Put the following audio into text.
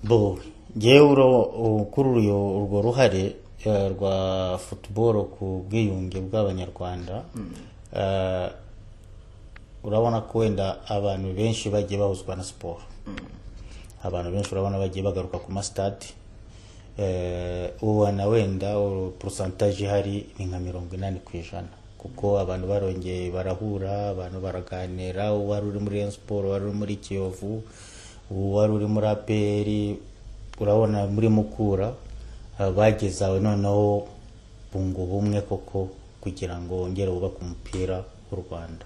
bo yewe ukuruye urwo ruhare eh, rwa football ku bwiyunge bw'abanyarwanda eh, urabona ko wenda abantu benshi bagiye bahuzwa na siporo abantu benshi urabona bagiye bagaruka ku masitade ubona wenda porosantaje ihari ni nka mirongo inani ku ijana kuko abantu barongeye barahura abantu baraganira uwari uri muri Rayon siporo uwari uri muri kiyovu uwari uri muri aperi urabona muri mukura ah, bageze aho noneho bunga ubumwe koko kugira ngo bongere bubake umupira w'u rwanda